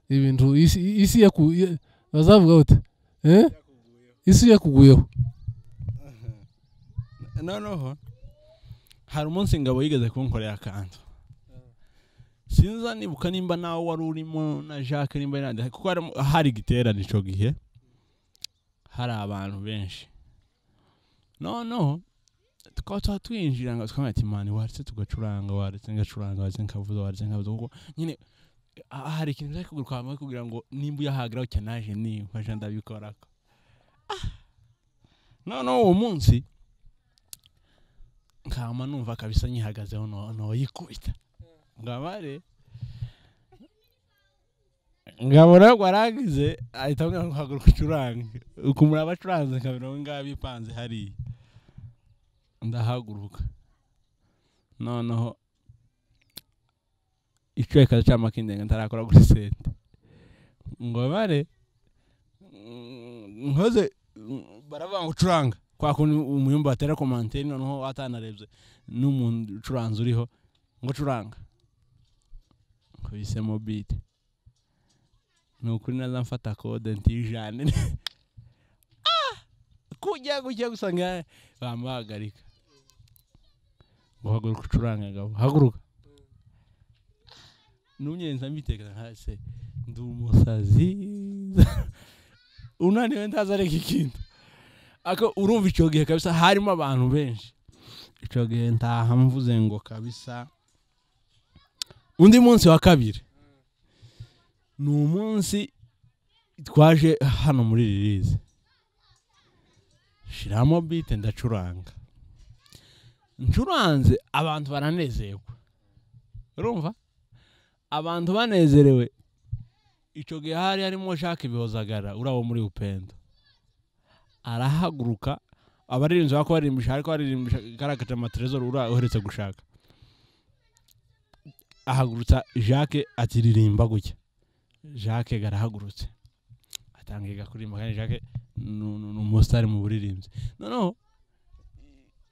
[SPEAKER 1] ibintu isi, isi yaku- ya- bazavuga bate eh? isi yakuguyeho
[SPEAKER 2] noneho hari umunsi ngabo yigeze kunkorera akantu sinza nibuka nimba nawe wari urimo na jacques nimba yari yandi- kuko harimo- hari igiterane icyo gihe hari abantu benshi noneho tukaba tuba twinjira ngo twambaye ati mani waretse tugacuranga waretse ngacuranga waretse nkavuza waretse nkavuza kuko nyine ah, hari ikintu bari kugura kwa mwe kugira ngo nimba uyahageraho cya naje nifasha ndabikorako Ah. noneho uwo munsi nkama numva kabisa nyihagazeho no- noyikubita ngabare ngabona waragize ahita ambwira ngo haguruka ucurange ukumura abacuranze nkabira aho ngaho bipanze hariya ndahaguruka noneho icyo reka cama kindenga ntarakora kuri sente ngobare mm, nkoze mm, baravuga ngo ucuranga kwa kundi umuyumba batera komanteri noneho atanarebye n'umuntu ucuranza uriho ngo curanga nkubisemo bite ni ukuri naza mfata kode ntijane Ah! kujya kujya gusanga bamuhagarika ngo haguruka ucuranga gabo haguruka n'umyenza mbitekera hasi ndi umusazi unaniwe ndaza areka ikintu ako urumva icyo gihe kabisa harimo abantu benshi icyo gihe ntaha mvuze ngo kabisa undi munsi wa kabiri ni umunsi twaje hano muri ririze shiramo bite ndacuranga ncuranze abantu baranezerwa urumva abantu banezerewe icyo gihe hari harimo jacques bihozagara uriya wo muri upendo arahaguruka abaririmbyi bako barimbisha ariko baririmbisha garagaje amaterezori ura uheretse gushaka ahagurutsa jacques atiririmba gutya jacques garahagurutse atangiye kuririmba kandi jacques ni ni umusitari mu buririmbyi noneho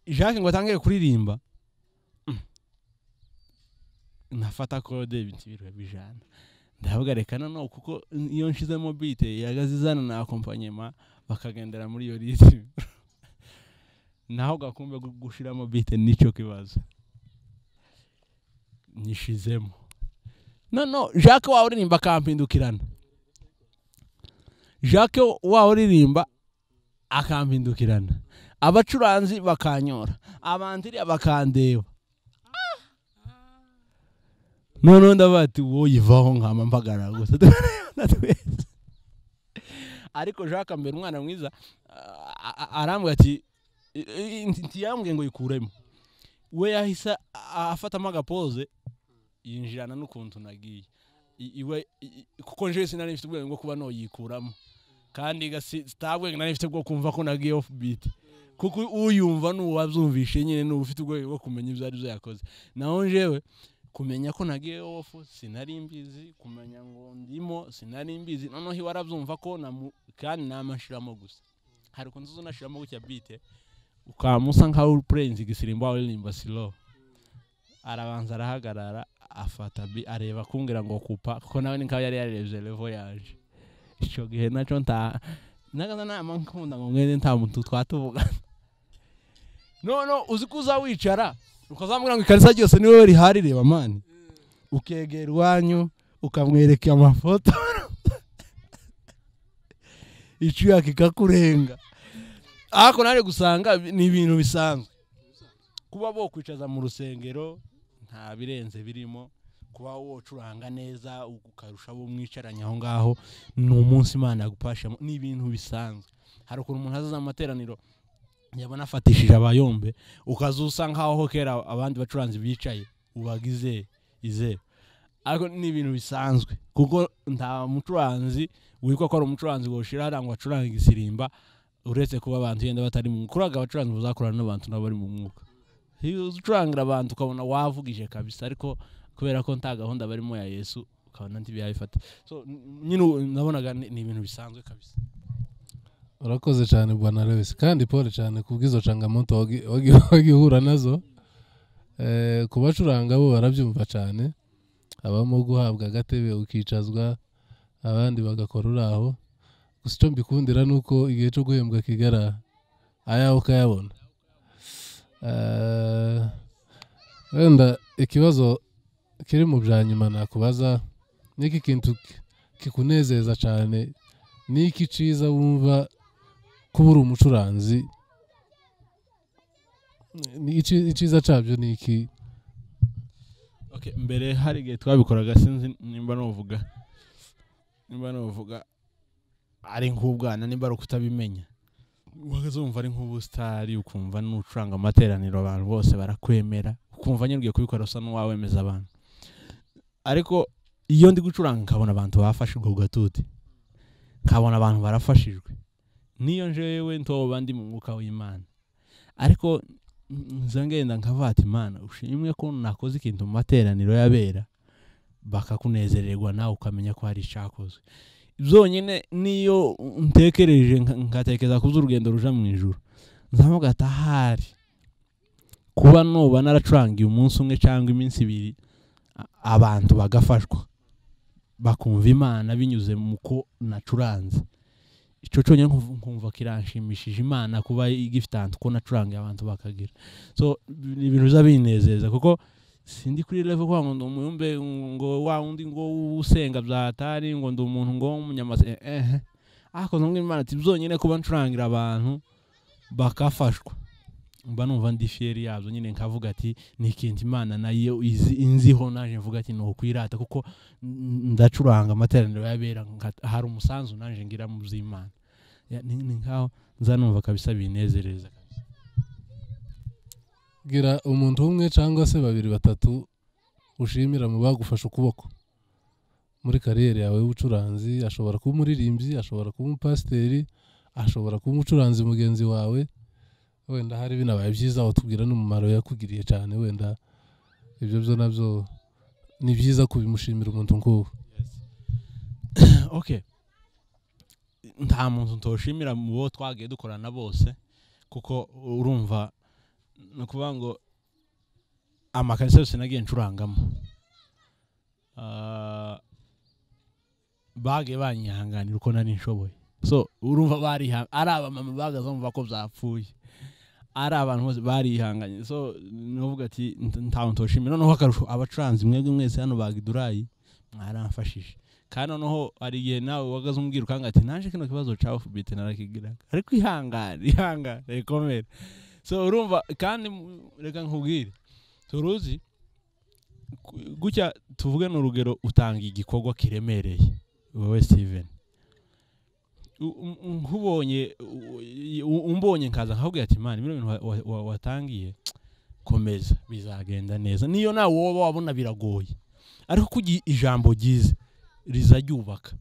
[SPEAKER 2] jacques ngo atangiye kuririmba mm, nafata kode ibintu biriwe bijana ndavuga reka noneho kuko iyo nshizemo bite yagaze izana na akompanyema bakagendera muri iyo ritime naho gakumbe gu- gushiramo bite nicyo kibazo nyishizemo no no jacques wawe uririmba akampindukirana jacques wawe uririmba akampindukirana abacuranzi bakanyora abandiriya bakandeba noneho ndavuga ati wowe ivaho nkama mpagarara gusa twese ariko jacques mbere umwana mwiza a- a- arambwira ati i- i- nti- ntiyambwiye ngo yikuremo we yahise a- afatamo agapoze yinjirana n'ukuntu nagiye I- iwe i- i- kuko njewe sinari mfite ubwenge bwo kuba noyikuramo kandi gasi- sitabwenge nari mfite bwo kumva ko nagiye off beat kuko uyumva n'uwabyumvishe nyine n'uba ufite ubwenge bwo kumenya ibyo ari byo yakoze naho njewe kumenya ko nagiye ofu sinari mbizi kumenya ngo ndimo sinari mbizi noneho iwe arabyumva ko namu- kandi namashiramo gusa hari ukuntu uza unashiramo gutya bite ukaba usa nkaho uri pureyinzi igisirimbo uririmba silo arabanza arahagarara afata bi areba kumbwira ngo kupa kuko nawe ni nkaho yari yarebye revo yaje icyo gihe nacyo nta nagaza nama nkunda ngo mwene nta muntu twatuvugana noneho uzi ko uza wicara ukazamubwira ngo ikarisa ryose niwe rihari reba mani ukegera iwanyu ukamwereka amafoto icyuya kikakurenga ariko nawe gusanga ni ibintu bisanzwe kuba bokwicaza mu rusengero nta birenze birimo kuba wocuranga neza ukarusha abo mwicaranye aho ngaho ni umunsi imana yagupashamo ni ibintu bisanzwe hari ukuntu umuntu azaza mu materaniro yabona afatishije abayombe ukaza usa nkaho kera abandi bacuranzi bicaye ubagize izewe ariko ni ibintu bisanzwe kuko nta mucuranzi witwa ko ari umucuranzi woshira hariya ngo acuranga igisirimba uretse kuba abantu yenda batari mu mwuka uraga abacuranzi muzakorana n'abantu nabo bari mu mwuka iyo ucurangira abantu ukabona wavugije kabisa ariko kubera ko nta gahunda barimo ya yesu ukabona ntibyabifata so n- nyine u- nabonaga ni ni ibintu bisanzwe kabisa
[SPEAKER 1] urakoze cyane bwana lewis kandi pole cyane kubw'izo cangamoto wagi- wagi- wagihura nazo Eh, ku bacuranga bo barabyumva cyane habamo guhabwa agatebe ukicazwa abandi bagakora uraho gusa icyo mbikundira ni uko igihe cyo guhembwa kigaraha ayawe ukayabona Eh, wenda ikibazo kiri mu bya nyuma nakubaza n'iki kintu ki- kikunezeza cyane n'iki cyiza wumva kuba uri umucuranzi ni iki- icyiza cyabyo ni iki
[SPEAKER 2] okay mbere hari igihe twabikoraga sinzi nimba nuvuga nimba nuvuga ari nk'ubwana nimba ari ukutabimenya wazumva ari nk'ubusitari ukumva n'ucuranga amateraniro abantu bose barakwemera ukumva nyine ugiye kubikora usa n'uwawemeza abantu ariko iyo ndi gucuranga nkabona abantu bafashijwe ku gatuti nkabona abantu barafashijwe niyo njewe ntoba ndi mu mwuka w'imana ariko nza ngenda nkavata imana ushimwe ko nakoze ikintu mu materaniro y'abera bakakunezererwa nawe ukamenya ko hari icyakozwe byonyine niyo ntekereje nka- nkatekereza kuza urugendo ruja mu ijoro nzamuga atahari kuba nuba naracurangiye umunsi umwe cyangwa iminsi ibiri a- abantu bagafashwa bakumva imana binyuze mu ko nacuranze icyo cyonyine nkumva- nkumva kiranshimishije imana kuba igifitante ko nacurangiye abantu bakagira so ni ibintu biza binezeza kuko sindi kuri level kwa ngo ndi umuyumbe ngo wa wundi ngo usenga bya atari ngo ndi umuntu ngo w'umunyamase eh, eh ariko ntabwo imana ati byonyine kuba ncurangira abantu bakafashwa mba numva ndi fiyeri yabyo nyine nkavuga ati ni ikintu imana nayo izi- inziho naje mvuga ati ni ukwirata kuko n- ndacuranga amateraniro y'abera nka- hari umusanzu naje ngira mu by'imana Ya, ni ni nkaho nzanumva kabisa binezereza
[SPEAKER 1] gira umuntu umwe cyangwa se babiri batatu ushimira mu bagufasha ukuboko muri kariyeri yawe y'ubucuranzi ashobora kuba umuririmbyi ashobora kuba umupasiteri ashobora kuba umucuranzi mugenzi wawe wenda hari binabaye byiza watubwira n'umumaro yakugiriye cyane wenda ibyo byo nabyo ni byiza kubimushimira umuntu nk'uwo
[SPEAKER 2] okay nta muntu ntoshimira mu bo twagiye dukorana bose kuko urumva ni ukuvuga ngo amakarisa yose nagiye ncurangamo Ah, bagiye banyihanganira uko nari nshoboye so urumva bariha ari abamama bahagaze bumva ko byapfuye ari abantu bose barihanganye so nuvuga ati "Nta- nta muntu ntoshimira noneho akarusho abacuranzi mwebwe mwese hano bagidurayi mwaramfashije kandi noneho hari igihe nawe wagaze umbwira ukanga ati naje kino kibazo cya ofubite narakigiraga ariko ihangane ihangane rekomere so urumva kandi mu- reka nkubwire turuzi ku- gutya tuvuge ni urugero utanga igikorwa kiremereye wowe steven U- u- u- nkubonye u- u- umbonye nkaza nkabwira ati mani bino bintu wa- wa- wa- watangiye komeza bizagenda neza niyo nawe woba wabona biragoye ariko ko ugi- ijambo ryiza riza ryubaka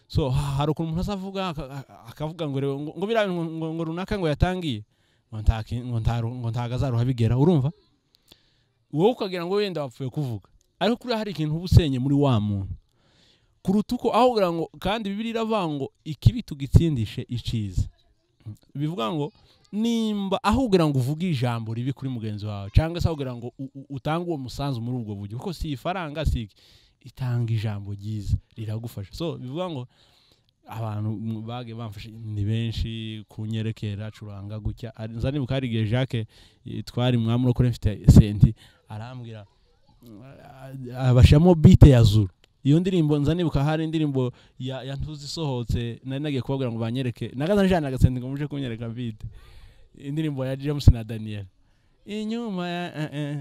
[SPEAKER 2] so ha- hari ukuntu umuntu azavuga aka- aka- akavuga ngo reba ngo- ngo biriya bintu ngo- ngo runaka ngo yatangiye ngo nta ki- ngo nta ru- ngo ntago azaruha bigera urumva wowe ukagira ngo wenda wapfuye kuvuga ariko kuriya hari ikintu uba usenye muri wa muntu kuruta uko aho ugira ngo kandi bibiri iravuga ngo ikibi tugitsindishe iciza bivuga ngo nimba aho ugira ngo uvuge ijambo ribi kuri mugenzi wawe cyangwa se aho ugira ngo u- u- utange uwo musanzu muri ubwo buryo kuko si ifaranga si iki itanga ijambo ryiza riragufasha so bivuga ngo abantu m- bagiye bamfasha ni benshi kunyerekera acuranga gutya ari- nza nibuka hari igihe jacques eh, twari mwami no kuri mfite senti arambwira abashamo bite ya zuru iyo ndirimbo nza nibuka hari indirimbo ya ya ntuzi isohotse nari nagiye kubabwira ngo banyereke nagaza njana agasendi ngo muje kunyereka bite indirimbo ya James na Daniel inyuma ya eh, eh.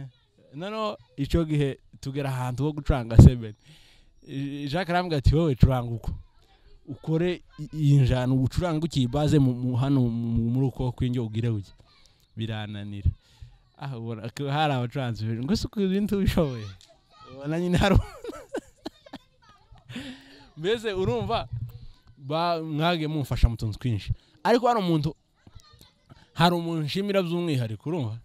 [SPEAKER 2] noneho icyo gihe tugera ahantu ho gucuranga seven Eh, Jacques arambwira ati wowe curanga uko ukore i- iyi njana ucuranga ukiyi base mu mu- hano mu- muri uko kwinjye ugire uge birananira ah ubona ko hari abacuranzi benshi ngo si ibintu ubishoboye ubona nyine hari mbese urumva ba- mwagiye mumfasha mu tuntu twinshi ariko hari umuntu hari umuntu nshimira by'umwihariko urumva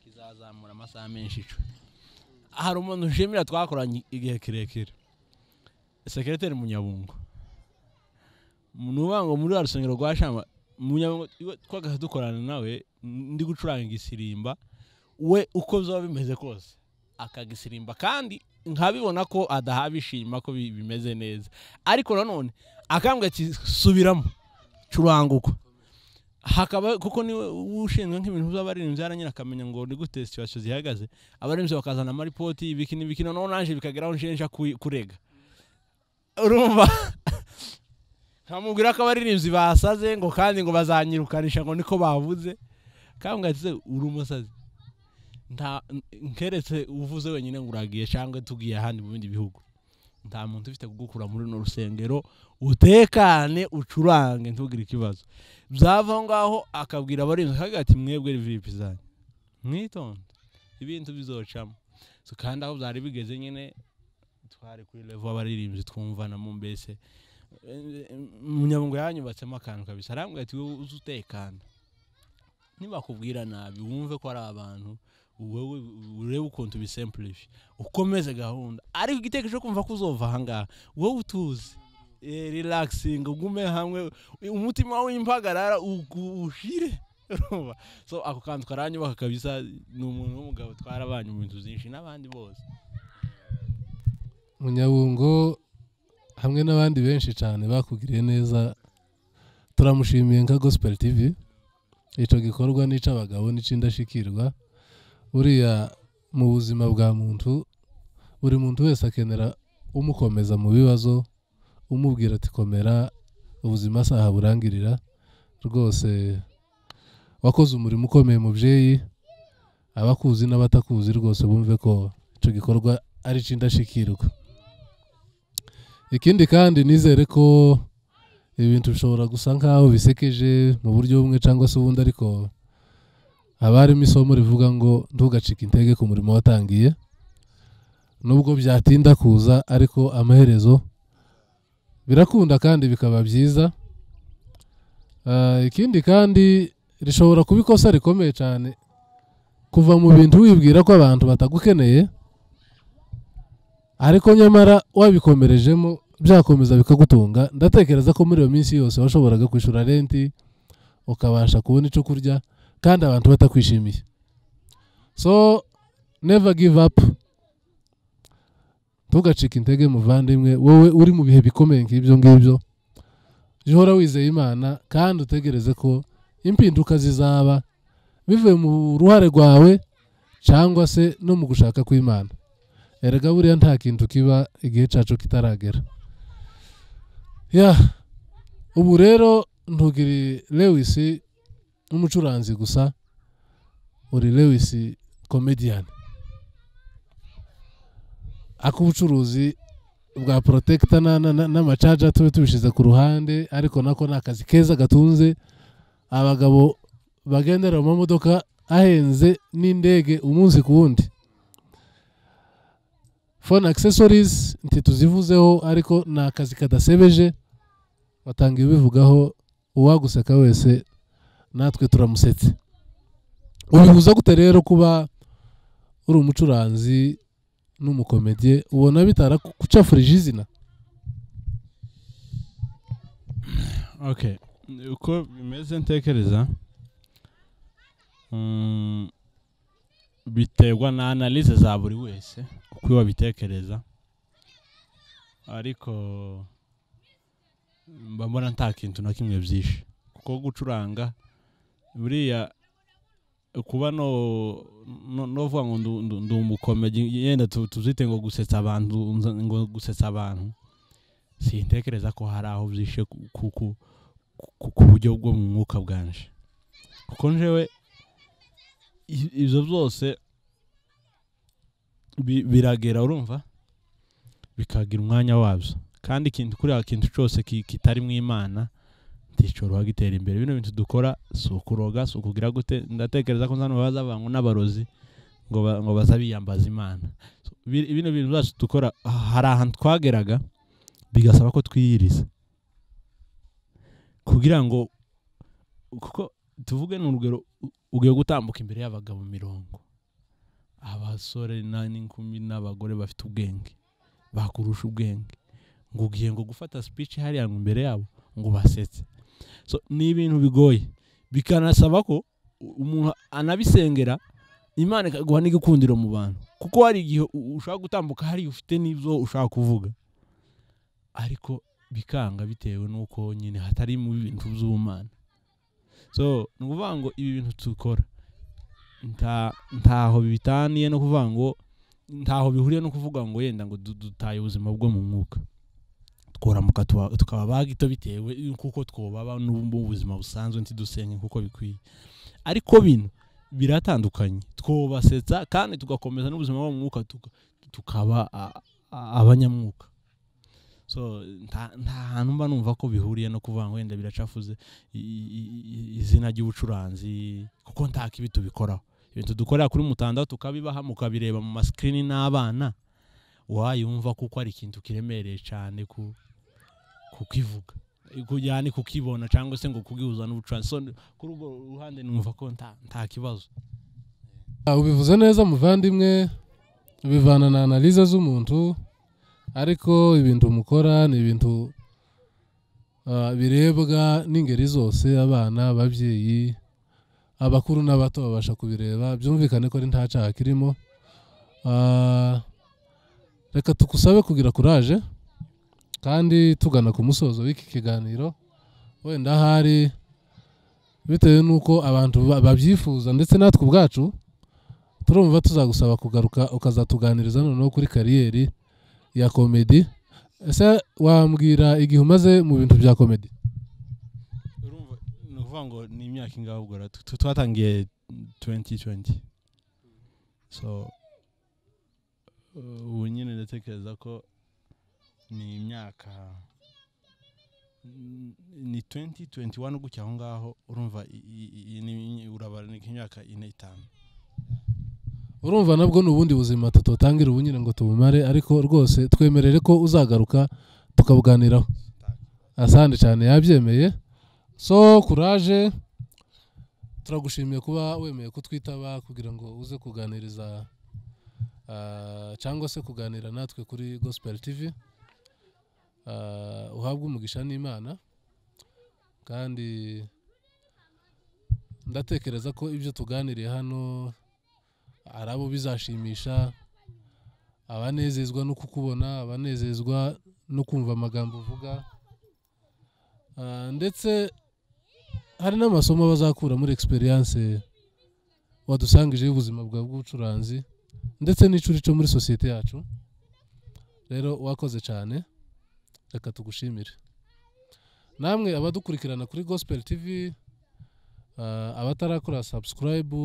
[SPEAKER 2] kizazamura amasaha menshi ico hari umuntu nshimira twakoranye igihe kirekire sekereteri munyabungo ni ukuvuga ngo muri wa rusengero rwa shamba munyabungo iwe twagahita dukorana nawe ndi gucuranga isirimba we uko bizaba bimeze kose akagisirimba kandi nkabibona ko adahawe ishima ko bi- bimeze neza ariko nanone akambwira ati subiramo curanga uko hakaba kuko niwe ushinzwe nk'ibintu by'abaririmbyi yaranyine akamenya ngo ni gute situwasiyo zihagaze abaririmbyi bakazana amaripoti ibiki n'ibiki noneho naje bikageraho nshenja kui- kurega urumva nkamubwira ko abaririmbyi basaze ngo kandi ngo bazanyirukanisha ngo niko bavuze kambwira ati "Se, uri umusazi nta nkeretse uvuze wenyine ngo uragiye cyangwa tugiye ahandi mu bindi bihugu nta muntu ufite kugukura muri runo rusengero utekane ucurange ntugire ikibazo byava aho ngaho akabwira abarinzi akagira ati mwebwe vipi zanyu mwitonde ibintu bizocamo So, kandi aho byari bigeze nyine twari kuri levo abaririmbyi twumvanamo mbese Eh, munyabungo yanyubatsemo akantu kabisa arambwira ati wowe uze utekana nibakubwira nabi wumve ko ari abantu wowe urebe ukuntu ubisempurifi ukomeze gahunda ariko igiteko cyo kumva ko uzova aha ngaha wowe utuze Eh, relaxing ugume hamwe umutima wawe w'impagarara ugu- ushire Urumva? so ako kantu karanyubaka kabisa ni umuntu w'umugabo twarabanye mu bintu byinshi n'abandi bose
[SPEAKER 1] munyabungo hamwe n'abandi benshi cyane bakugiriye neza turamushimiye nka gospel tv icyo gikorwa n'icy'abagabo n'icy'indashyikirwa buriya mu buzima bwa muntu buri muntu wese akenera umukomeza mu bibazo umubwira ati komera ubuzima saha burangirira rwose wakoze umurimo ukomeye mubyeyi abakuzi n'abatakuzi rwose bumve ko icyo gikorwa ari icy'indashyikirwa ikindi kandi nizere ko ibintu bishobora gusa nkaho bisekeje mu buryo bumwe cyangwa se ubundi ariko haba harimo isomo rivuga ngo ntugacike intege ku murimo watangiye nubwo byatinda kuza ariko amaherezo birakunda kandi bikaba byiza Ah, ikindi kandi rishobora kuba ikosa rikomeye cyane kuva mu bintu wibwira ko abantu batagukeneye ariko nyamara wabikomerejemo byakomeza bikagutunga ndatekereza ko muri iyo minsi yose washoboraga kwishyura renti ukabasha kubona icyo kurya kandi abantu batakwishimiye so never give up ntugacike intege muvandimwe wowe uri mu bihe bikomeye nk'ibyo ngibyo jya uhora wizeye imana kandi utegereze ko impinduka zizaba bivuye mu ruhare rwawe cyangwa se no mu gushaka kw'imana erega buriya nta kintu kiba igihe cyacu kitaragera ya ubu rero ntugiri lewisi n'umucuranzi gusa uri lewisi komediyani ak'ubucuruzi bwa porotekita n'amacaja tube tubishyize ku ruhande ariko nako ni akazi keza gatunze abagabo bagendera mu mamodoka ahenze n'indege umunsi ku wundi phone accessories ntituzivuzeho ariko ni akazi kadasebeje batanga ibibivugaho uwaguseka wese natwe turamusetse ubihuza gute rero kuba uri umucuranzi n'umukomediye ubona bitara gucafurije izina
[SPEAKER 2] okay uko bimeze ntekereza mm, biterwa na analyse za buri wese uko wabitekereza ariko mba mbona nta kintu na kimwe byishe kuko gucuranga buriya kuba no no- novuga ngo ndu- ndu- ndi umukomedi yenda tu- tuzite ngo gusetsa abantu nza- ngo gusetsa abantu sintekereza ko hari aho byishe ku- ku- ku- ku- ku buryo bwo mu mwuka bwanje kuko njewe i- ibyo byose bi- biragera urumva bikagira umwanya wabyo kandi ikintu kuriya kintu cyose ki- kitari mu imana ntishobora gitera imbere bino bintu dukora si ukuroga si ukugira gute ndatekereza ko nzano baza abantu n'abarozi ngo ba- ngo baza biyambaza imana So, bi- bino bintu byacu dukora hari ahantu twageraga bigasaba ko twiyiriza kugira ngo kuko tuvuge ni urugero u- ugiye gutambuka imbere y'abagabo mirongo abasore na- n'inkumi n'abagore bafite ubwenge bakurusha ubwenge ngo ugiye ngo gufata speech hariya ngo imbere yabo ngo basetse so ni ibintu bigoye bikanasaba ko u- umuntu anabisengera imana ikaguha n'igikundiro mu bantu kuko hari igihe u- ushobora gutambuka hariya ufite n'ibyo ushaka kuvuga ariko bikanga bitewe n'uko nyine hatari mu bintu by'ubumana so ni ukuvuga ngo ibi bintu dukora nta ntaho bitaniye no kuvuga ngo ntaho bihuriye no kuvuga ngo yenda ngo du- dutaye ubuzima bwo mu mwuka twaramuka tuba- tukaba bagito bitewe kuko twobaba n'ubu buzima busanzwe ntidusenge kuko bikwiye ariko bino biratandukanye twobasetsa kandi tugakomeza n'ubuzima bwo mu mwuka tuka- tukaba a- a- abanyamwuka so nta nta hantu mba numva ko bihuriye no kuvuga ngo wenda biracafuze i- i- i- izina ry'ubucuranzi kuko nta kibi tubikoraho ibintu dukorera kuri mutandao tukabibaha mukabireba mu masikirini n'abana wayumva kuko ari ikintu kiremereye cyane ku kukivuga kujyana ni kukibona cyangwa se ngo kugihuza n'ubucuranzi so kuri urwo ruhande numva ko nta nta kibazo
[SPEAKER 1] Ah, ubivuze neza muvandimwe ubivana na analize z'umuntu ariko ibintu mukora ni ibintu ah, birebwa n'ingeri zose abana ababyeyi abakuru n'abato babasha kubireba byumvikane ko ari nta cyaha kirimo Ah, reka tugusabe kugira kuraje kandi tugana ku musozo w'iki kiganiro wenda hari bitewe n'uko abantu ba- babyifuza ndetse natwe ubwacu turumva tuzagusaba kugaruka ukazatuganiriza noneho kuri kariyeri ya komedi ese wambwira igihe umaze mu bintu bya komedi
[SPEAKER 2] urumva ni ukuvuga ngo ni imyaka ingahe ubwo ra- tu- twatangiye 2020 so uh, ubu nyine ndatekereza ko ni imyaka mm, ni 2021 gutya aho ngaho urumva i- i- i- ni- urabara ni imyaka ine itanu
[SPEAKER 1] urumva nabwo ni ubundi buzima tutotangira ubu nyine ngo tubumare ariko rwose twemerere ko uzagaruka tukabuganiraho asande cyane yabyemeye so kuraje turagushimiye kuba wemeye kutwitaba kugira ngo uze kuganiriza ah, cyangwa se kuganira natwe kuri gospel tv Ah, uhabwe umugisha n'imana kandi ndatekereza ko ibyo tuganiriye hano hari abo bizashimisha abanezezwa no kukubona abanezezwa no kumva amagambo uvuga Ah, ndetse hari n'amasomo bazakura muri experience wadusangije y'ubuzima bwawe bw'ubucuranzi ndetse n'icurico muri sosiyete yacu rero wakoze cyane reka tugushimire namwe abadukurikirana kuri gospel tv ah, abatarakora subscribe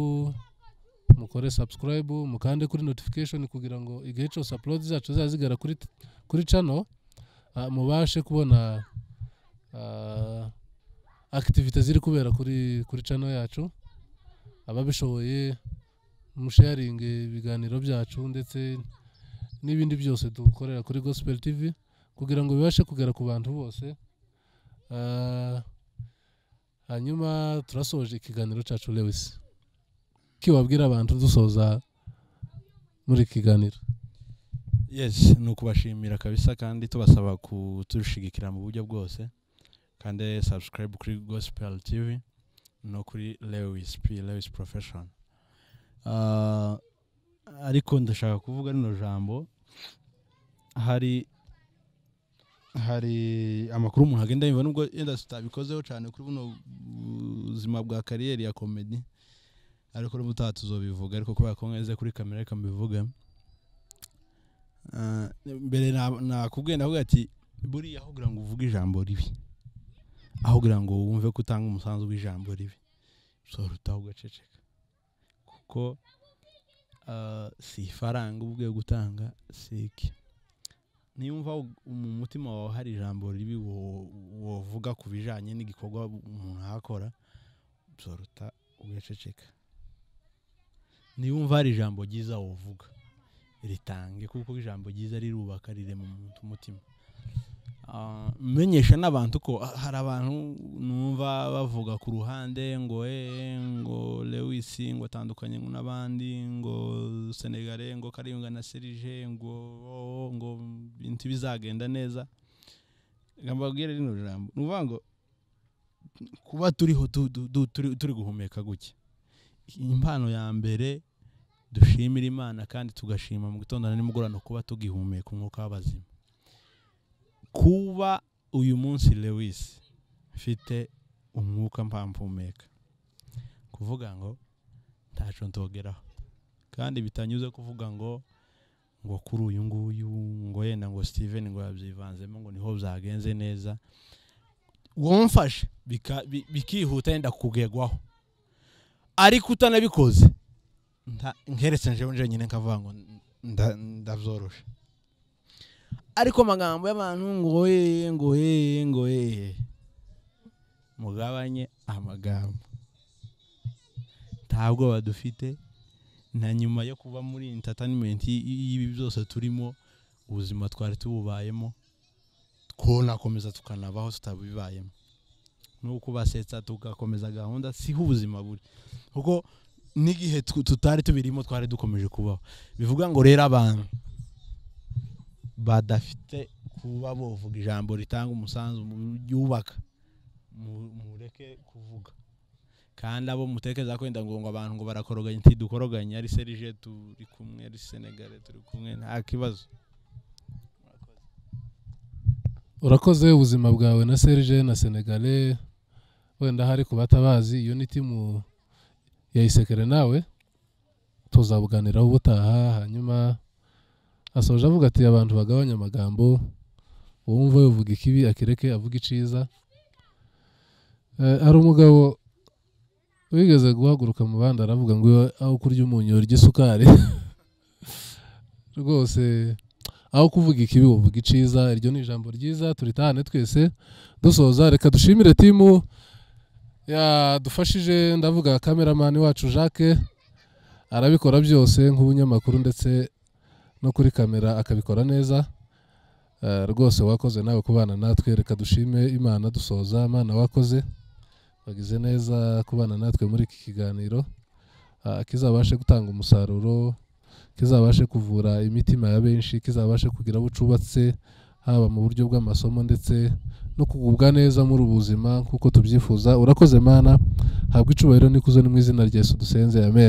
[SPEAKER 1] mukore subscribe mukande kuri notification kugira ngo igihe cyose upload zacu zazigara kuri kuri channel ah, mubashe kubona ah, activite ziri kubera kuri kuri channel yacu ababishoboye musharing ibiganiro byacu ndetse n'ibindi byose dukorera kuri Gospel TV kugira ngo bibashe kugera ku bantu bose Ah, hanyuma turasoje ikiganiro cyacu Lewis kiwabwira abantu dusoza muri iki kiganiro
[SPEAKER 2] yes ni ukubashimira kabisa kandi tubasaba kutushigikira mu buryo bwose kandi subscribe kuri gospel tv no kuri lewis p lewis profession Ah, ariko ndashaka kuvuga rino jambo hari hari amakuru umuntu agenda yumva nubwo yenda tutabikozeho cyane kuri buno buzima bwa kariyeri ya komedi ariko n'ubu utaha tuzobivuga ariko kubera ko neza kuri kamera reka mbivuge Ah, mbere na- nakubwiye ndavuga ati buriya aho kugira ngo uvuge ijambo ribi aho kugira ngo wumve ko utanga umusanzu w'ijambo ribi ushobora utaha ugaceceka kuko ah, si ifaranga uba ugiye gutanga si iki niyumva u- mu mutima wawe hari ijambo ribi wo- wovuga ku bijyanye n'igikorwa umuntu ahakora ushobora ugaceceka niyumva hari ijambo ryiza wovuga ritange kuko ijambo ryiza rirubaka rirema umuntu umutima Ah, menyesha n'abantu ko ah, hari abantu numva bavuga ku ruhande ngo eh ngo Lewis ngo atandukanye n'abandi ngo Senegale ngo Kayunga na Serge ngo oh, ngo bintu bizagenda neza Reka mbabwire rino jambo ni ukuvuga ngo kuba turiho tu- tu- tu- turi- turi guhumeka gutya impano ya mbere dushimira imana kandi tugashima mu gitondo na nimugoroba no kuba tugihumeka umwuka w'abazima kuba uyu munsi lewis mfite umwuka mpampumeka kuvuga ngo ntacyo ntogeraho kandi bitanyuze kuvuga ngo ngo kuri uyu nguyu ngo yenda ngo steven ngo yabyivanzemo ngo niho byagenze neza wamfashe bika- bi- bikihuta yenda kugerwaho ariko utanabikoze nta- nkeretse nje nje nyine nkavuga ngo nda- ndabyorosha ariko amagambo y'abantu ngo yeye ngo yeye ngo yeye mugabanye amagambo ntabwo badufite na nyuma yo kuba muri entertainment y- y- y'ibi byose turimo ubuzima twari tububayemo twanakomeza tukanabaho tutabibayemo nuko basetsa tugakomeza gahunda siho ubuzima buri kuko n'igihe tu- tutari tubirimo twari dukomeje kubaho bivuga ngo rero abantu badafite kuba bovuga ijambo ritanga umusanzu mu byubaka mu- mureke kuvuga kandi abo mutekereza ko wenda ngo ngo abantu ngo barakoroganya ntidukoroganye ari serije turi kumwe ari senegare turi kumwe nta kibazo
[SPEAKER 1] urakoze ubuzima bwawe na serge na senegale wenda hari ku batabazi iyo ni timu ya isekere nawe tuzabuganiraho ubutaha hanyuma asoje avuga ati abantu bagabanya amagambo uwumva yavuga ikibi akireke avuga iciza Eh, hari umugabo wigeze guhaguruka mu bandi aravuga ngo iyo aho kurya umunyu urya isukari rwose aho kuvuga ikibi uvuga iciza iryo ni ijambo ryiza turitahane twese dusoza reka dushimire timu yadufashije ndavuga kameramani wacu jacques arabikora byose nk'ubunyamakuru ndetse no kuri kamera akabikora neza Eh, rwose wakoze nawe kubana natwe reka dushime imana dusoza imana wakoze wagize neza kubana natwe muri iki kiganiro Ah, kizabashe gutanga umusaruro kizabashe kuvura imitima ya benshi kizabashe kugira abo cubatse haba mu buryo bw'amasomo ndetse no kugubwa neza muri ubu buzima nk'uko tubyifuza urakoze mana habwa icubahiro n'ikuzo ni mu izina rya yesu dusenze amen